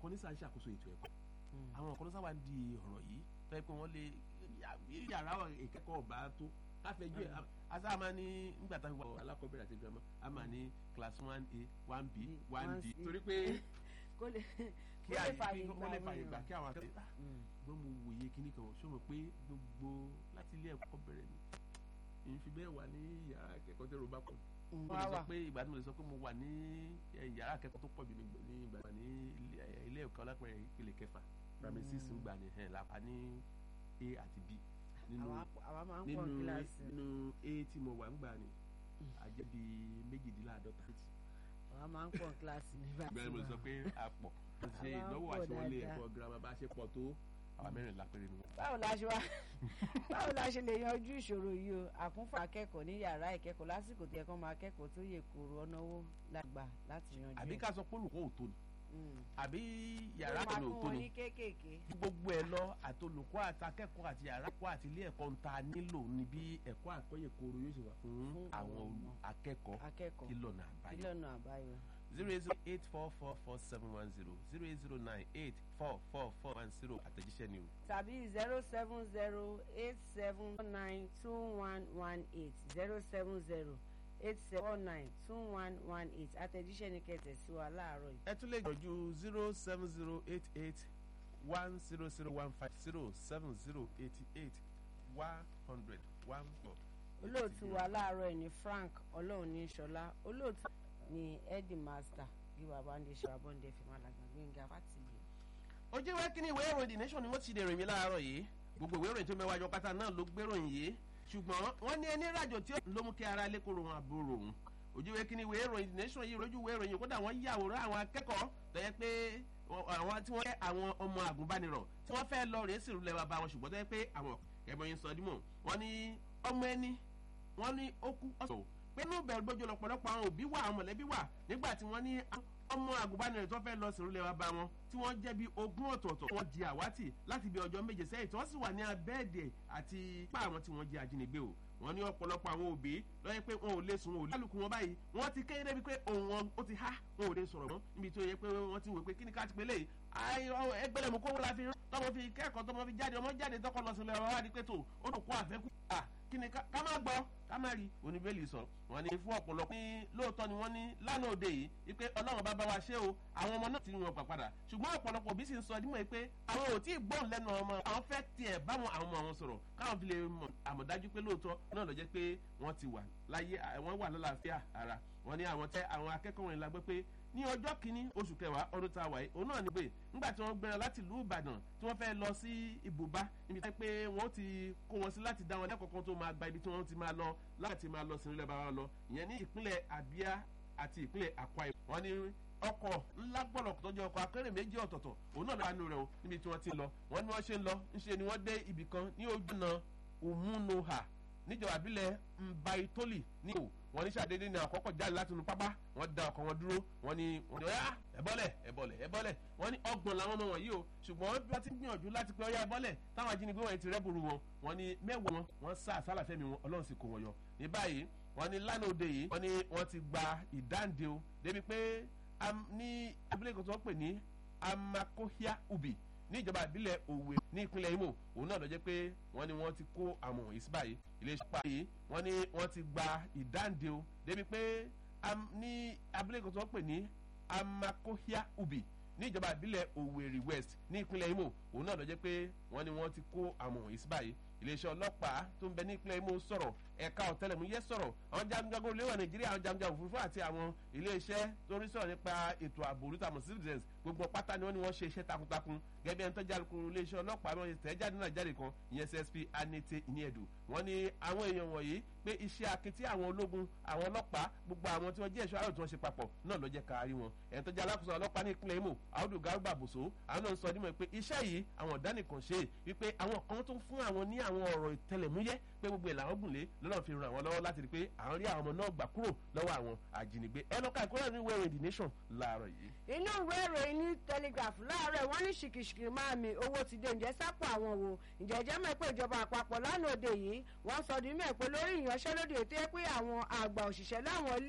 kan ní sáà ń ṣàkóso ètò ẹ̀kọ́ àwọn kan ní sáà wà ń di ọ̀rọ̀ yìí fẹ́ pé wọ́n lè yàrá ìkẹ́kọ̀ọ́ ọ̀bá tó káfẹ́jú ẹ̀ asa máa ní nígbà tá a fi wà alákọ̀ọ́bẹ̀rẹ̀ àti girama a máa ní class one a one b one d torí pé kó lè kí a kí wọ́n lè fààyè gbà kí àwọn akẹ́kọ̀ọ́ gbọ́n mo wòye kíní kan ṣó mo pé gbogbo láti ilé ẹ̀kọ́ bẹ̀rẹ̀ ni èyí fi bẹ́ẹ̀ wà ní yàrá akẹ́kọ̀ọ́ tẹ́rọ bá pọ̀ mo lè sọ pé ìgbà tí mo lè sọ pé mo wà ní yàrá akẹ́kọ̀ọ́ tó pọ̀ jù ní ìgbà wà ní ilé ẹ̀kọ́ lápẹ̀rẹ̀ ìpele kẹfà primary six ń gbà ní ẹ̀ lápá ní a àti b nínú nínú nínú a tí mo wà ń gbà ní àjẹ́ bí méjìdínláàdọ́ta. àwa máa ń pọ̀ kíláàsì nígbà tí bẹ́ẹ̀ mo sọ pé a pọ̀ ṣe ìdánwò àti wọlé ẹ̀kọ́ girama bá ṣe pọ̀ tó àwọn mẹ́rin lápẹ́rẹ́ ni wọ́n. báwo la ṣe wá báwo la ṣe lè yanjú ìṣòro yìí o àkúnfà akẹ́kọ̀ọ́ ní yàrá ìkẹ́kọ̀ọ́ lásìkò tí ẹ̀kọ́ máa kẹ́kọ̀ọ́ tó yẹ kóró ọ̀nàwó lágbà láti yanjú. àbí ká sọ pé olùkọ́ ò tó ni àbí yàrá kan ò tó ni gbogbo ẹ lọ àti olùkọ́ àti akẹ́kọ̀ọ́ àti yàrá kọ́ àti ilé ẹ̀kọ́ ń ta nílò ní bí ẹ̀kọ́ àkọ́yẹ̀kọ́rọ̀ yóò ṣe wà fún àwọn akẹ́kọ̀ọ́ kí lọ́nà àbáyọ zero eight zero eight four four four seven one zero zero eight zero nine eight four four four one zero àtẹ̀jíṣẹ́ ni o. tàbí zero seven zero eight seven nine two one one eight zero seven zero eight seven nine two one one eight àtẹ̀jíṣẹ́ ni kẹ̀tẹ̀ sí wa láàárọ̀ yìí. ẹ tún lè gbọ́jú zero seven zero eight eight one zero zero one five zero seven zero eighty eight one hundred one four. olóòtú wa láàárọ̀ yìí ni Frank ọlọ́run ní sọlá olóòtú ni headmaster bí bàbá ń lè ṣe abọ́ǹdẹ fi máa làgbà gbẹ̀ngà fàtìlẹ̀. ojú ìwé kínní ìwé ìròyìn the nation ni wọ́n ti dèrò mi láàárọ̀ yìí gbogbo ìwé ìròyìn tó mẹ́wàá jọ pátá náà ló gbéròyìn yìí ṣùgbọ́n wọ́n ní ẹni rájò tí ló mú kí ara lẹ́kọ̀ọ́ wọn àbúrò òun ojú ìwé kínní ìwé ìròyìn the nation yìí lójú ìwé ìròyìn kódà wọ́n yàwòrán àwọn akẹ́kọ̀ọ́ tó yẹ pé àwọn tí wọ́n jẹ́ àwọn ọmọ àgùnbánirọ̀ tí wọ́n fẹ́ lọ rèé sìrù lẹ́wà bá wọn ṣùgbọ́n tó yẹ pé àwọn ẹ̀bọ̀n sọ dímọ̀ wọ́n ní ọmọ ẹni wọ́n ní ó kú ọ̀sọ̀ pé inú bẹ̀rù gbójú lọ́pọ̀lọpọ̀ àwọn òbí wà àwọn mọ̀lẹ́bí wà nígbà tí wọ́n ní ọmọ àgùnbánirọ̀ tó fẹ́ lọ sìrù lẹ́wà bá wọn tí wọ́n jẹ́ bí ogún ọ̀tọ̀ọ̀tọ̀ wọ́n di àwátì láti bí ọjọ́ méje sẹ́yìn tí wọ́n sì wà ní abẹ́ẹ̀dẹ̀ àti pa àwọn tí wọ́n jẹ́ ajínigbé o wọ́n ní ọ̀pọ̀lọpọ̀ àwọn òbí lọ́yẹ́ pé wọn ò lè sùn wọn ò lálùkù wọn báyìí wọ́n ti kéré débi pé òun wọn ó ti há wọn ò lè sọ̀rọ̀ mọ́ níbi tó yẹ pé wọ́n ti wò pé kí ni ká ti pé lè ẹgbẹ́lẹ̀ mú kówó la fi tọmọ fi kẹ́kọ̀ọ́ tọmọ fi jáde ọmọ jáde tọkọ lọ sílẹ̀ ọ̀rọ̀ wá di pé tó ó dùn kó àfẹ́kù kí ni ká má gbọ́ ká má rí oníbẹ̀lì sọ wọ́n ní fún ọ̀pọ̀lọpọ̀ ní lóòótọ́ ni wọ́n ní lánàá òde yìí wípé ọlọ́run bá bá wa ṣe o àwọn ọmọ náà ti rí wọn gbà padà ṣùgbọ́n ọ̀pọ̀lọpọ̀ òbí sì ń sọ dímọ̀ pé àwọn ò tí ì gbọ́n lẹ́nu ọmọ àwọn fẹ́ tiẹ̀ báwọn àwọn ọmọ àwọn sọ̀rọ̀ káwọn fi lè mọ̀ àmọ̀dájú pé lóòótọ́ náà ló jẹ́ pé wọ́n ti wà láyé wọ́n wà lálàáfíà ara wọ́n ní àwọn tẹ́ àwọn akẹ́kọ̀ọ́ wọn la gbé pé ní ọjọ́ kìíní oṣù kẹwàá ọdún tá a wà yìí òun náà ní pé nígbà tí wọ́n gbéra láti ìlú ìbàdàn tí wọ́n fẹ́ lọ sí ibùbá níbi tí pé wọ́n ti kó wọn sí láti dá wọn lẹ́kọ̀ọ́ kan tó máa gba ibi tí wọ́n ti máa lọ láti máa lọ sí ilé bàbá lọ ìyẹn ní ìpínlẹ̀ abia àti ìpínlẹ̀ akwa ibom wọ́n ní ọkọ̀ ńlá gbọ́dọ̀ tó jẹ́ ọkọ̀ akérè méjì ọ̀tọ̀ọ̀tọ̀ òun náà lánàá rẹ̀ o níbi tí wọ́n ti lọ wọ́n ní wọ́n ṣe ń lọ ńṣe ni wọ́n dé ibì kan ní ojú náà òmùnúhà níjọba àbílẹ̀ mbaitoli ní o wọ́n ní sàdédé ní àkọ́kọ́ jáde láti inú pápá wọ́n da ọkọ̀ wọn dúró wọ́n ní wọ́n ní ọ̀yá ẹ̀bọ́lẹ̀ ẹ̀bọ́lẹ̀ ẹ̀bọ́lẹ̀ wọ́n ní ọgbọ̀n làwọn ọmọ wọn yìí o ṣùgbọ́n bí wọ́n ti gbìyànjú láti pé ọ̀yá ẹ̀bọ́lẹ̀ táwọn ajínigbé wọn ti rẹ́bùrú wọn wọ́n ní mẹ́wàá wọn wọ́n sá àsálàfẹ́mi wọn ọlọ́run sì kó wọn yọ ní báyìí wọ́n ní lánàá òde yìí wọ́n ní wọ́n ti gba ìdáǹdè o débi pé ní abúlé kan tó wọ́n pè ní amakohia ubi ní ìjọba ìbílẹ̀ òwe ní ìpínlẹ̀ imo òun náà lọ jẹ́ pé wọ́n ní wọ́n ti kó àwọn wọ̀nyí sí báyìí iléeṣẹ́ pa yìí wọ́n ní wọ́n ti gba ìdáǹdè o débi pé ní abúlé kan tó wọ́n pè ní amakohia ubi ní ìjọba ìbílẹ̀ òwèrè west ní ìpínlẹ̀ imo òun náà lọ jẹ́ pé wọ́n ní wọ́n ti kó àwọn wọ̀nyí sí báyìí iléeṣẹ́ ọlọ́pàá tó ń bẹ ní ìpínlẹ̀ imo sọ̀rọ̀ ẹ̀ka ọ̀tẹlẹ̀múyẹ́ sọ̀rọ̀ àwọn jagunjagun olówó nàìjíríà àwọn jagunjagun òfurufú àti àwọn iléeṣẹ́ tó ń sọ̀rọ̀ nípa ètò ààbò olùtàmọ̀ citizens gbogbo pátá ni wọ́n ní wọ́n ṣe iṣẹ́ takuntakun gẹ́gẹ́ bí ẹni tó jáde kúrò iléeṣẹ́ ọlọ́pàá wọn tẹ̀ jáde náà jáde kan ìyẹn csp anete ìníẹ̀dù wọ́n ní àwọn èèyàn wọ̀nyí pé iṣẹ́ akití àwọn ológun àwọn ọlọ́pàá gbogbo àwọn tí wọ́n jẹ́ ẹ̀ṣọ́ àrò tí wọ́n ṣe papọ̀ náà ló jẹ́ kárí wọn ẹni tó jẹ́ alákòóso ọlọ́pàá ní ìpínlẹ̀ imo audu garba boso àwọn náà ń sọ dímọ̀ pé iṣẹ́ yìí àwọn ọ̀dánìkan ṣe wípé àwọn kan tó fún àwọn ní àwọn ọ̀rọ̀ ìtẹlẹ̀múyẹ́ pé gbogbo ẹ̀ làwọn gùn lé lọ́nà fi ràn wọ́n lọ́wọ́ láti rí pé àwọn rí àwọn ọmọ náà gbà kúrò lọ́wọ́ àwọn àjínigbé ẹ lọ́ka ìkórè ní wẹ́rẹ̀ the nation láàárọ̀ yìí. inú ìwé ìròyìn ní telegraph láàárọ̀ wọ́n ní ṣìkìṣìkì máa mi owó ti dé ǹjẹ́ sápò àwọn wo ǹjẹ́ jẹ́ mọ̀ pé ìjọba àpapọ̀ lánàá òde yìí wọ́n sọ di mẹ́ pé lórí ìyanṣẹ́lódì ètò ẹ pé àwọn àgbà òṣìṣẹ́ láwọn